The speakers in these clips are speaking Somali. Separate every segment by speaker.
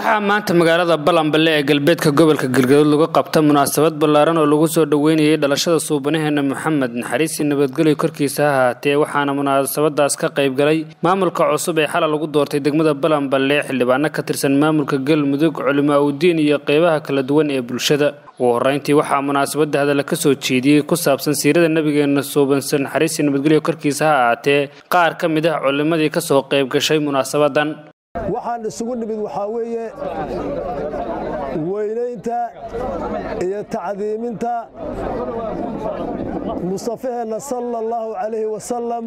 Speaker 1: waxaa maanta magaalada balanballe ee galbeedka gobolka galgaduud lagu qabta munaasabad ballaaran oo lagu soo dhoweynayay dhalashada suubanaheena maxamed naxariisi nabadgelyo korkiisa ha ahaatee waxaana munaasabadaas ka qayb galay maamulka cusub ee xalay lagu doortay degmada balanballe xildhibaano ka tirsan maamulka galmudug culimaa udiin iyo qeybaha kala duwan ee bulshada ugu horeyntii waxaa munaasabada hadalla ka soo jeediyey ku saabsan siirada nabigeena suubansan naxariisi nabadgelyo korkiisa ha ahaatee qaar ka mid ah culimadii kasoo qayb gashay munaasabadan
Speaker 2: waxaan isugu nimid waxaa weeye weynaynta iyo tacdiiminta mustafaheenna sala allahu calayhi wasalam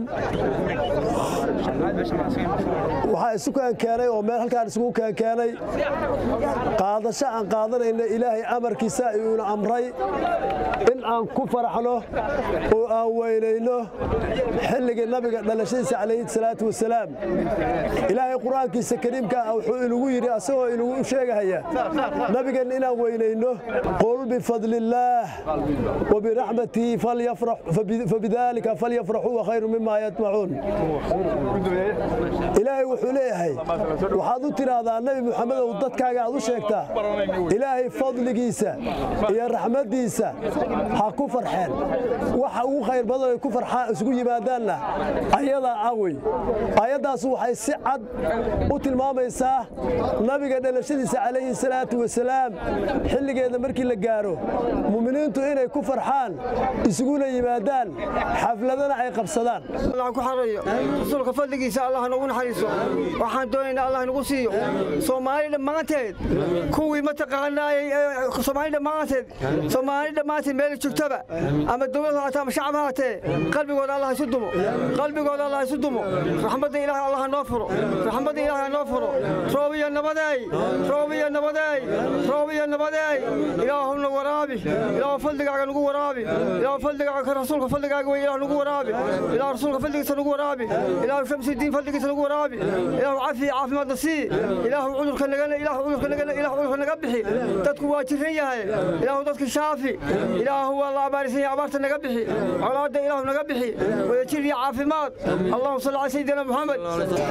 Speaker 2: waxaa isu keenkeenay oo meel halkaan isugu keenkeenay qaadasho aan qaadanayna ilaahay amarkiisa ayuuna amray in aan ku faraxno oo aan weynayno xilligii nabiga dhalashadiisa calayhi salaatu wasalaam ilaahay qur-aankiisa kariimka ah wuxuu inagu yidhi asagoo inagu sheegahaya nabigeenna inaan weynayno qul bifadliillaah wabiraxmatihi fabidaalika falyafraxuu wakhayru mima yajmacuun ilaahay wuxuu leeyahay waxaad u tidhaahdaa nebi muxamedow dadkaaga aad u sheegtaa ilaahay fadligiisa iyo raxmaddiisa ha ku farxeen waxa ugu khayr badan ay ku farxaan isugu yimaadaanna ayadaa awey ayaddaas waxay si cad u tilmaamaysaa nabiga dhalashadiisa calayhi salaatu wasalaam xilligeeda markii la gaaro mu'miniintu inay ku farxaan isuguna yimaadaan xafladana ay qabsadaan
Speaker 3: ku xarayo rasuulka fadligiisa allah nagu naxariiso waxaan doonaynaa allah nagu siiyo soomaali dhammaanteed kuwii mataqaanaayey soomaali dhammaanteed soomaali dhammaanteed meel joogtaba ama dowlad haatee ama shacab haatee qalbigooda allah isu dumo qalbigooda allah isu dumo raxmadda ilaahay allah noo furo raxmadda ilaahay noo furo roob iyo nabadeey roob iyo nabadeey roob iyo nabadeey ilaahuna waraabi ilaahu fadligaaga nagu waraabi ilaahu fadligaaga rasuulka fadligaaga wey ilaah nagu waraabi ilaahu rasuulka fadligiisa nagu waraabi ilaahu shamsudiin fadligiisa nagu waraabi ilaahu cafi iyo caafimaadna sii ilaahu cudurka naga ilaahu cudurka naga ilaahu cudurka naga bixi dadku waa jiran yahay ilaahu dadka shaafi ilaahu waa la abaarisan yahay abaarta naga bixi colaadda ilaahu naga bixi wadajir iyo caafimaad allahuma salli calaa sayidina muxamed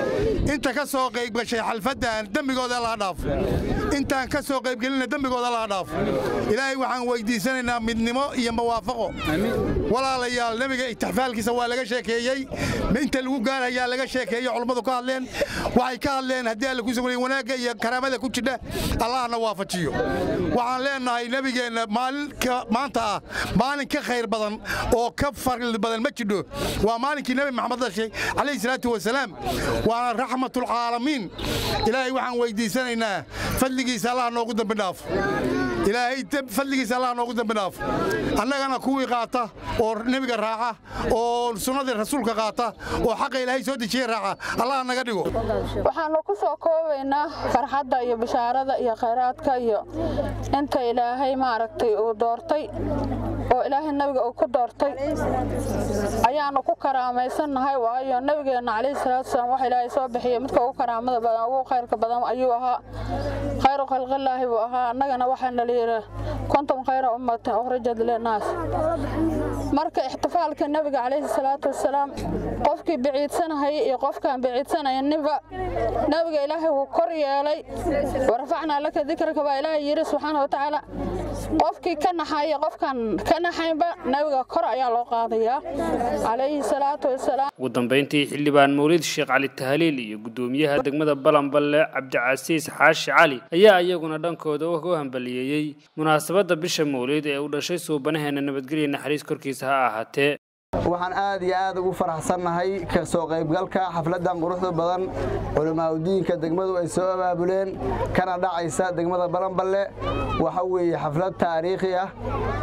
Speaker 4: inta ka soo qayb gashay xalfaddan dembigooda allaha dhaafo intaan ka soo qaybgelinna dembigooda allaha dhaafo ilaahay waxaan weyddiisanaynaa midnimo iyo mawaafaqo walaalayaal nebiga ixtifaalkiisa waa laga sheekeeyey inta lagu gaarayaa laga sheekeeyo culummadu ka hadleen waxay ka hadleen haddii alla ku sugnayn wanaagga iyo karaamada ku jidha allahna waafajiyo waxaan leennahay nebigeenna maalinka maanta ah maalin ka khayr badan oo ka farli badan ma jidho waa maalinkii nebi maxamed dhashay calayhi salaatu wasalaam waana raxmatulcaalamiin ilaahay waxaan weyddiisanaynaa fadligiisa allah noogu dambi dhaafo ilaahay fadligiisa allah noogu dambi dhaafo annagana kuwii qaata oo nebiga raaca oo sunnadii rasuulka qaata oo xaqa ilaahay soo dejiye raaca allah naga dhigo
Speaker 5: waxaannu ku soo koobaynaa farxadda iyo bishaarada iyo khayraadka iyo inta ilaahay maaragtay uu doortay oo ilaahay nabiga uu ku doortay ayaannu ku karaamaysannahay waayo nebigeenna calayhi salaatu wasalaam wax ilaahay soo bixiyey midka ugu karaamada badan ugu khayrka badan ayuu ahaa khayru khalqillaahi buu ahaa annagana waxaana layidhi kuntum khayra ummatin ukhrijat linnaas marka ixtifaalka nebiga calayhi salaatu wasalaam qofkii biciidsanahaya iyo qofkaan biciidsanayninba nebiga ilaahay wuu kor yeelay warafacnaa laka dikraka baa ilaahay yidhi subxaana watacaala qofkii ka naxaya qofkaan ka naxaynba nebiga kor ayaa loo qaadayaa calayhi salaatu wasalaam
Speaker 1: ugu dambayntii xildhibaan mawlid sheekh cali tahliil iyo guddoomiyaha degmada balanballe cabdicasiis xaashi cali ayaa iyaguna dhankooda u hambaliyeeyey munaasabadda bisha mawlid ee uu dhashay suubanaheena nabadgelya naxariis korkiisa ha ahaatee
Speaker 6: waxaan aad iyo aad ugu faraxsannahay ka soo qaybgalka xafladdan quruxda badan culamaauddiinka degmadu ay soo abaabuleen kana dhacaysa degmada balanballe waxa weeye xaflad taariikhi ah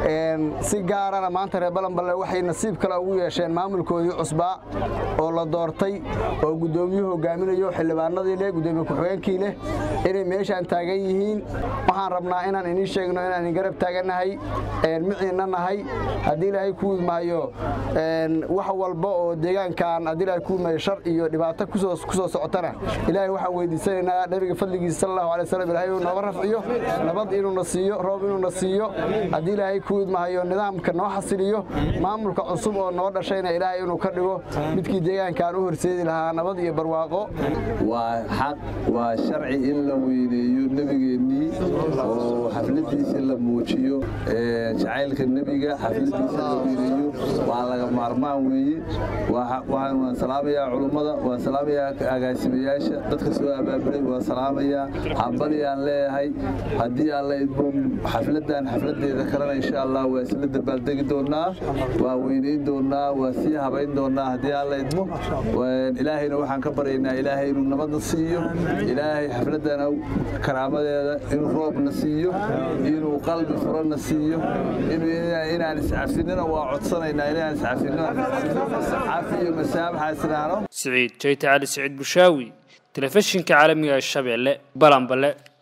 Speaker 6: si gaarana maanta reer balanballe waxay nasiib kale ugu yeesheen maamulkoodii cusbaa oo la doortay oo guddoomiyuhu hogaaminayo xildhibaanadii leh guddoomiye ku-xigeenkii leh inay meeshaan taagan yihiin waxaan rabnaa inaan inii sheegno inaan garab taagannahay miciinna nahay haddii ilaahay ku widmaayo wax walba oo deegaankan haddii ilaahay kuu may shar iyo dhibaato kusoo kusoo socotana ilaahay waxaan weydiisanaynaa nabiga fadligiisa sallallahu alayhi wasallam ilaahay inuu nooga rafciyo nabad inuuna siiyo roob inuuna siiyo haddii ilaahay kuu idmahayo nidaamka noo xasiliyo maamulka cusub oo noo dhashayna ilaahay inuu ka dhigo midkii deegaankan u horseedi lahaa nabad iyo barwaaqo
Speaker 7: waa xaq waa sharci in la weyneeyo nebigeennii oo xafladiisa la muujiyo jacaylka nebiga xafladiisa la weyneeyo waa laga maarmaan weeye waan salaamayaa culummada waan salaamayaa agaasimayaasha dadka soo abaabulay waan salaamayaa hambalyaan leeyahay haddii aan la idmo xafladan xafladeeda kalena insha allah waa isla dabaaldegi doonaa waa weynayn doonaa waa sii habayn doonaa haddii aan la idmo ilaahayna waxaan ka baryaynaa ilaahay inuu nabadna siiyo ilaahay xafladana karaamadeeda inuu roobna siiyo inuu qalbi furana siiyo inaan iscafinina waa codsanaynaa inaan iscafinno cafi iyo masaabaxaasinaano
Speaker 1: siciid jayte cali siciid bushaawi telefishinka caalamiga ee shabeelle balanbale